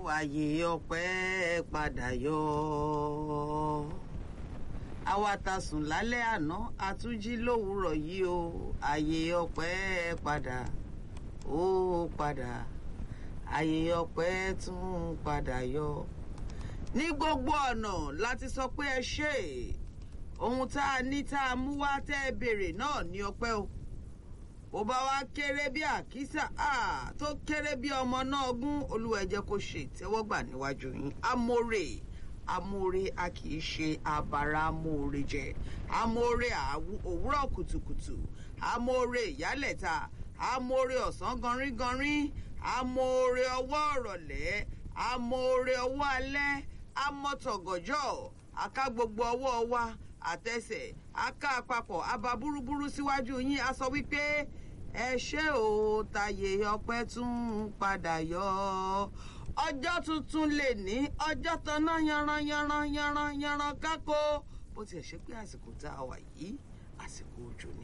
àyè ọpẹ́ padà yọ àwa ta sùn lálẹ́ àná àtúnjí lówùúrọ̀ yìí o àyè ọpẹ́ padà ó padà àyè ọpẹ́ tún padà yọ ní gbogbo ọ̀nà láti sọ pé ẹ ṣe ohun tá a ní tá a mú wá tẹ́ ẹ béèrè náà ní ọpẹ́ o bó bá wá kéré bí àkísà tó kéré bí ọmọ náà gún olúwa ẹ jẹ́ kó ṣe ìtẹ́wọ́gbà níwájú yín amóore amóore a kì í ṣe abara amóore jẹ amóore òwúrọ̀ kùtùkùtù amóore ìyálẹ̀ta amóore ọ̀sán ganringanrin amóore ọwọ́ ọ̀rọ̀lẹ́ amóore ọwọ́ alẹ́ amọ́tọ̀gọ̀jọ́ aká gbogbo ọwọ́ wa àtẹsẹ̀ aká àpapọ̀ aba búrúburú síwájú yín a sọ wípé ẹ ṣé o tàyè ọpẹ́ tún padà yọ ọjọ́ tuntun lè ní ọjọ́ tanná yanran yanran yanran yanran kákó bó tiẹ̀ ṣe pé àsìkò tá a wà yìí àsìkò òjò ni.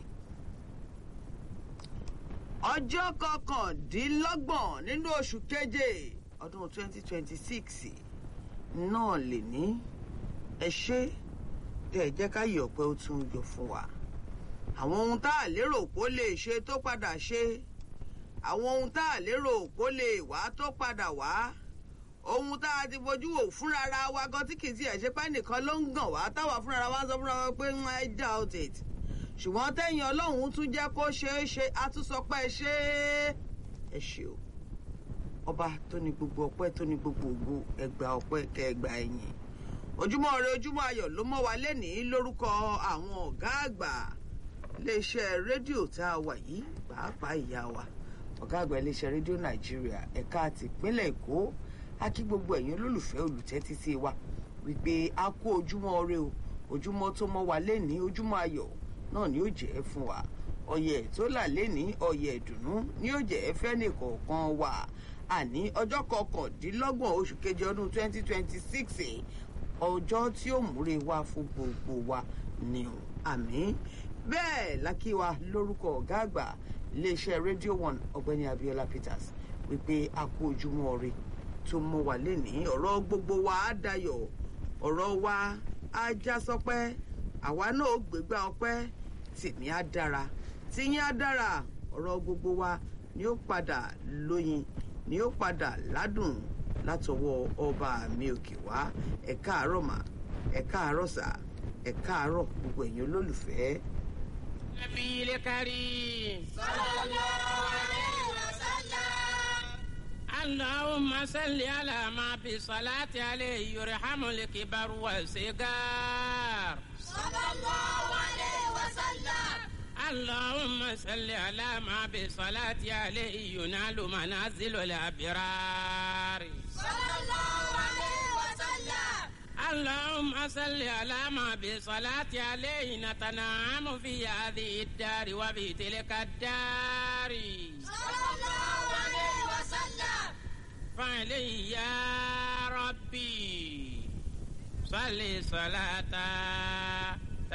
ọjọ́ kọkàndínlọ́gbọ̀n nínú oṣù keje ọdún 2026 náà lè ní ẹ ṣé tẹ́ ẹ jẹ́ ká yọ̀ pé ó tún yọ fún wa àwọn ohun tá a lérò kó lè ṣe tó padà ṣe àwọn ohun tá a lérò kó lè wá tó padà wá ohun tá a ti fojú wò fúnra wa gan tí kì í tiẹ̀ ṣe pé nìkan ló ń gàn wá táwa fúnra wa sọ fúnra wa pé I doubt it ṣùgbọ́n tẹ́yìn ọlọ́run tún jẹ́ kó ṣeé ṣe a tún sọ pé ẹ ṣe é ẹ ṣe o ọba tó ní gbogbo ọpẹ́ tó ní gbogbo ògo ẹgbà ọpẹ́ kẹgbà ẹ̀yìn ojúmọ́ ire ojúmọ́ ayọ̀ ló mọ́ wa lénìí lórúkọ àwọn ọ̀gá àgbà iléeṣẹ́ rédíò tá a wà yìí pàápàá ìyá wa ọ̀gá àgbà iléeṣẹ́ rédíò nàìjíríà ẹ̀ka àti ìpínlẹ̀ èkó a kí gbogbo ẹ̀yin olólùfẹ́ olùtẹ́tí sí wa wípé a kú ojúmọ́ ire o ojúmọ́ tó mọ́ wa lénìí ojúmọ́ ayọ̀ náà ni ó jẹ́ fún wa ọyẹ̀ tó là lénìí ọyẹ̀ ìdùnnú ni ó jẹ́ fẹ́nìkọ̀ọ̀kan wa àní ọjọ́ kọkàndínlọ́gbọ̀n oṣù keje ọdún twenty twenty six ọjọ́ tí ó múre wá fún gbogbo wa ni o àmì bẹ́ẹ̀ lákìwá lórúkọ ọ̀gá àgbà iléeṣẹ́ rédíò one ọ̀gbẹ́ni abiola peters wípé a kú ojúmọ́ ire tó mọ́ wa lénìí ọ̀rọ̀ gbogbo wa á dayọ̀ ọ̀rọ̀ wa á já sọpẹ́ àwa náà ó gbégbá ọpẹ́ tèmi á dára tìyín á dára ọ̀rọ̀ gbogbo wa ni ó padà lóyin ni ó padà ládùn látọwọ́ ọba mi òkè wá ẹ káàárọ̀ mà ẹ káàárọ̀ sà ẹ káàárọ̀ gbogbo ẹ̀yin olólùfẹ́. النبي الكريم صلى الله عليه وسلم اللهم صل على ما بصلاة عليه يرحم الكبر والصغار صلى الله عليه وسلم اللهم صل على ما بصلاة عليه ينال منازل الأبرار صلى الله عليه وسلم اللهم صل على ما بصلاة عليه نتنعم في هذه الدار وفي تلك الدار صلى الله عليه وسلم فعلي يا ربي صل صلاة